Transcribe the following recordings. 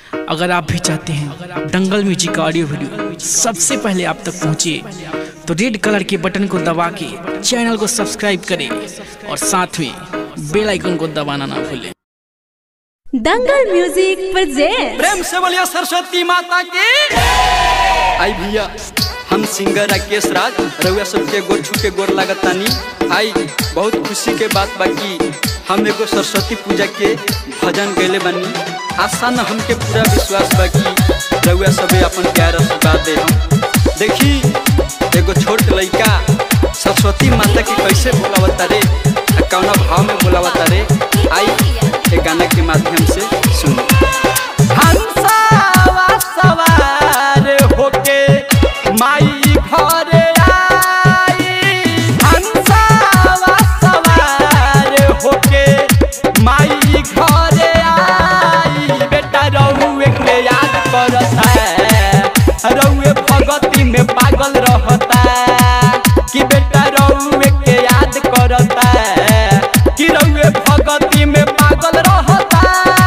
अगर आप भी चाहते हैं दंगल म्यूजिक का ऑडियो वीडियो सबसे पहले आप तक पहुंचे तो रेड कलर के बटन को दबा के चैनल को सब्सक्राइब करें और साथ में बेल आइकन को दबाना ना भूलें दंगल म्यूजिक प्रेजेंट प्रेम से बोलिए सरस्वती माता की आई भैया हम सिंगर राकेश राज रउआ सबके गोर छू के गोर लागत तानी आई बहुत खुशी के बात बाकी हम एगो सरस्वती पूजा के भजन गैले बानी आशा न हमके पूरा विश्वास बाकी रउआ सबे अपन प्यार आशीर्वाद दे हम देखी एगो छोट लइका सरस्वती माता की कैसे बोलावता रे आ कौना भाव में बोलावता रे आई ए गाना के माध्यम से सुनो हंसावा सवार होके माई घरे आई हंसावा सवार होके माई घरे आई बेटा रउए के याद करता रउए भगती में पागल रहता कि बेटा रउए के याद करता कि रउए भगती में पागल रहता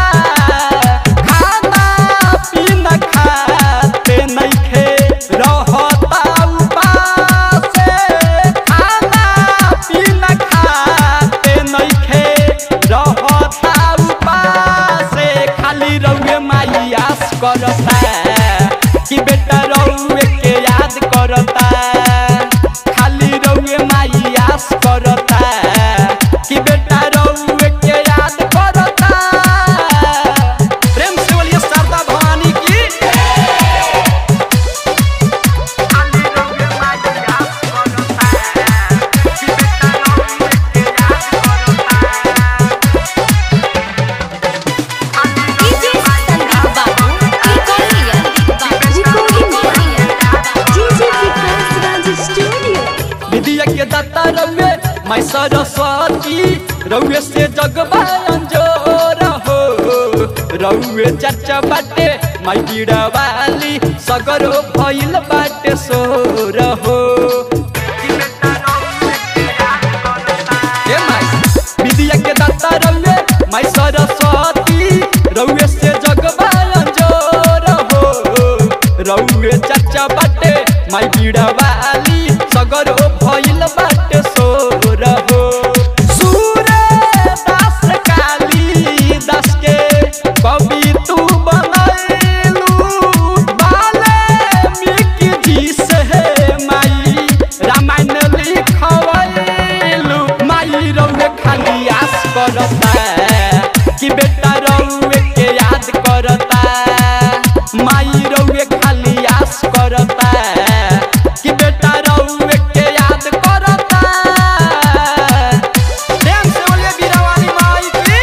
खाना पीना खाते नइखे रहता उपास खाना पीना खाते नइखे रहता उपास खाली रउए माई आस करता कि बेटा रउए के याद करता खाली रउए माई आस करता कि बेटा रउए के याद करता प्रेम से बोलिए शारदा भवानी की खाली रउए माई आस करता कि बेटा रउए के याद DJ Sandeep Babu recording DJ Vikas Raj studio विद्या के दाता रउए मैं सरस्वती रउए से जगबा अंजोर हो रउए चर्चा बाटे मैं बीड़ा वाली सगरो भइल बाटे सोर हो ए माई विद्या के दाता रउए मैं सरस्वती रउए से जगबा अंजोर हो रउए चर्चा बाटे मैं बीड़ा वाली सगरो भइल बाटे सोर हो सूरे दास काली दास के कवि तू बनैलू बाले मिकी जी से माई रामायण लिखवैलू माई रउए खाली आस करता कि बेटा रउए के याद करता माई रउए खाली आस करता कि बेटा रउए के याद करता प्रेम से बोलिए बीरावाली माई की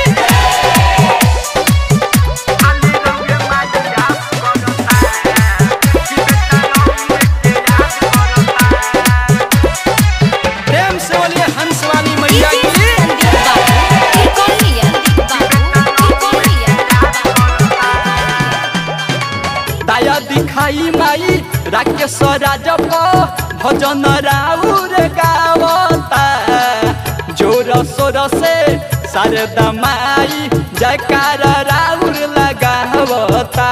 खाली रउए माई आस करता कि बेटा रउए के याद करता प्रेम से बोलिए हंसवाली मैया डीजे की संदीप बाबू दाया दिखाई माई राकेश राजप भजन राउर गावता जोर सोर से शारदा माई जयकार राउर लगावता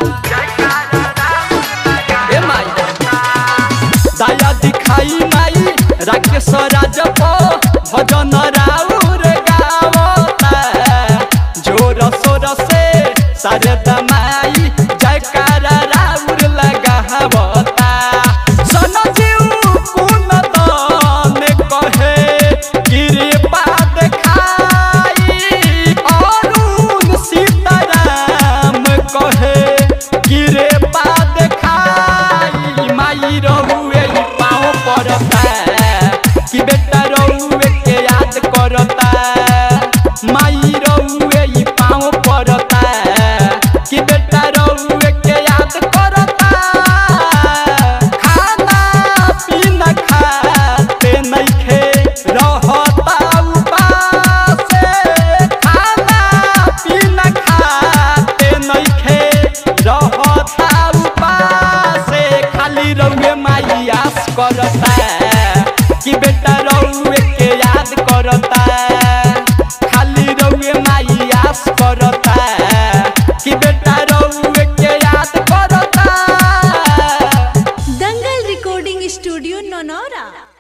ए माई दाया दिखाई माई राकेश राजप भजन राउर गावता जोर सोर से शारदा माई जयकार राउर लगावता सन जीव कुन दान कहे कृपा देखाई अरुण सीताराम कहे कृपा देखाई माई रहुए पाँव पड़ता कि बेटा रहुए के याद करता माई रहुए पाँव पड़ता कि बेटा रहुए के याद नौनौरा